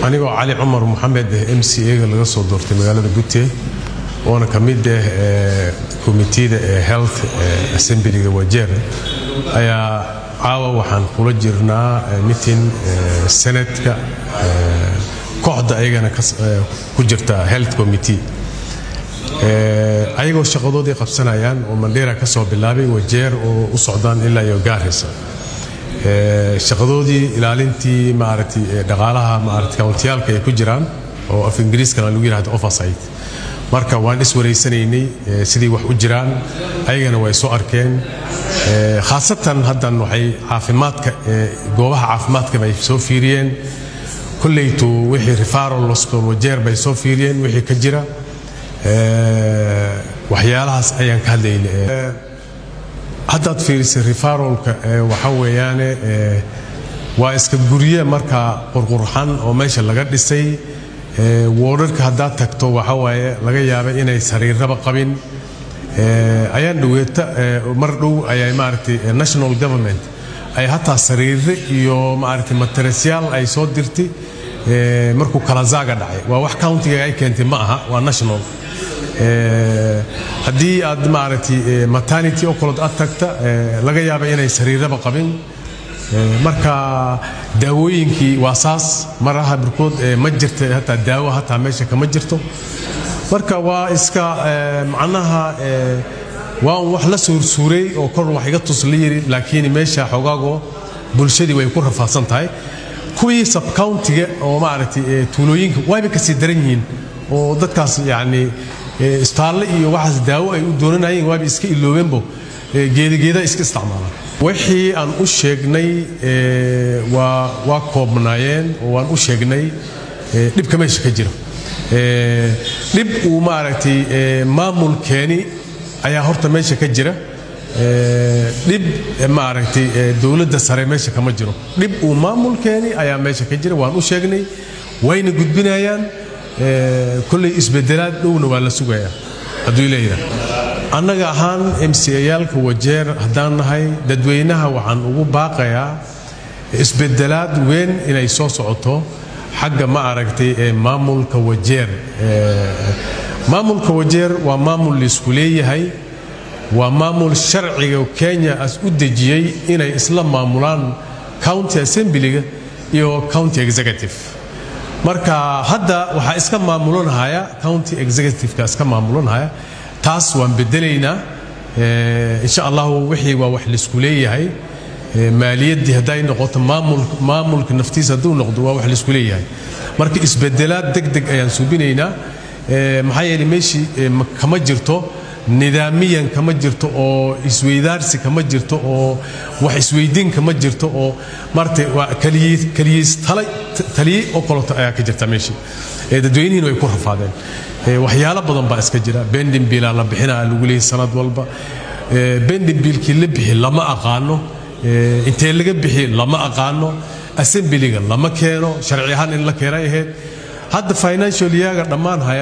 anigoo cali cumar maxamed m c a-ga laga soo doortay magaalada gute oona ka mid ah komitida ee health assemblyga wajeer ayaa caawa waxaan kula jirnaa mitin senatka kooxda ayagana ku jirta health committee ayagoo shaqadoodii qabsanayaan oo mandheera ka soo bilaabay wajeer oo u socdaan ilaa iyo gaarisa shaqadoodii ilaalintii maaragtay dhaqaalaha maaragtay kawntiyaalka ay ku jiraan oo af ingiriiskana lagu yidhahdo oversight marka waan iswareysanaynay sidii wax u jiraan ayagana way soo arkeen khaasatan haddan waxay caafimaadka goobaha caafimaadka bay soo fiiriyeen kolleytu wixii referal hospital wajeer bay soo fiiriyeen wixii ka jira waxyaalahaas ayaan ka hadlaynay haddaad fiirisay referalka waxa weeyaane waa iska gurye markaa qurqurxan oo meesha laga dhisay woodharka haddaad tagto waxa waaye laga yaaba inay sariirraba qabin ayaan dhaweeta mar dhow ayay maaragtay national government ay hataa sariirre iyo maaragtay materesyaal ay soo dirtay markuu kalazaaga dhacay waa wax countiga ay keentay ma aha waa national haddii aad maaragtay maternity oo kalood aad tagta laga yaaba inay sariirraba qabin marka daawooyinkii waa saas maraha birkood ma jirta hataa daawo hataa meesha kama jirto marka waa iska macnaha waa un wax la suursuuray oo kor wax iga tus la yiri laakiin meesha xogaago bulshadii way ku rafaadsan tahay kuwii subcountiga oo maaragtay tuulooyinka wayba kasii daran yihiin oo dadkaas yacni istaalle iyo waxaas daawo ay u doonanayeen waaba iska iloobeenbo geedageeda iska isticmaalaan wixii aan u sheegnay waa koobnaayeen oo waan u sheegnay dhibka meesha ka jira dhib uu maaragtay maamulkeeni ayaa horta meesha ka jira dhib maaragtay dowladda sare meesha kama jiro dhib uu maamulkeeni ayaa meesha ka jira waan u sheegnay wayna gudbinayaan kolley isbedelaad dhowna waa la sugayaa hadduu leeyahay annaga ahaan m c ayaalka wajeer haddaan nahay dadweynaha waxaan ugu baaqayaa isbedelaad weyn inay soo socoto xagga ma aragtay ee maamulka wajeer maamulka wajeer waa maamul laisku leeyahay waa maamul sharciga kenya as u dejiyey inay isla maamulaan county assemblyga iyo county executive marka hadda waxaa iska maamulanhaya county executiveka iska maamulanhaya taas waan bedelaynaa insha allahu wixii waa wax laisku leeyahay maaliyaddii hadday noqoto maamulka naftiisa hadduu noqdo waa wax laisku leeyahay marka isbedelaad deg deg ayaan suubinaynaa maxaa yeeley meeshii kama jirto nidaamiyan kama jirto oo isweydaarsi kama jirto oo wax isweydiin kama jirto oo marta waa kaliyiis taliye oo kaleto ayaa ka jirta meeshii dadweynihiina way ku rafaadeen waxyaalo badan baa iska jira bendimbiilaa la bixinaa lagu leeyay sanad walba bendimbiilkii la bixi lama aqaano intee laga bixi lama aqaano assemblyga lama keeno sharci ahaan in la keenay ahayd hadda financial yeaga dhammaan haya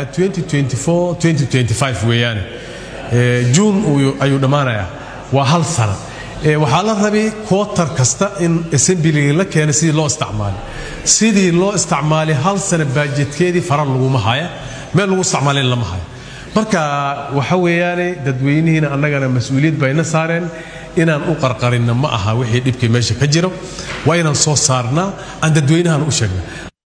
2024 weeyaane juun ayuu dhammaanayaa waa hal sana waxaa la rabay kootar kasta in assemblyga la keena sidii loo isticmaalay sidii loo isticmaalay hal sana baajetkeedii fara laguma haya meel lagu isticmaalin lama haya marka waxa weeyaane dadweynihiina annagana mas-uuliyad bayna saareen inaan u qarqarinna ma aha wixii dhibkii meesha ka jiro waa inaan soo saarnaa aan dadweynahan u sheegna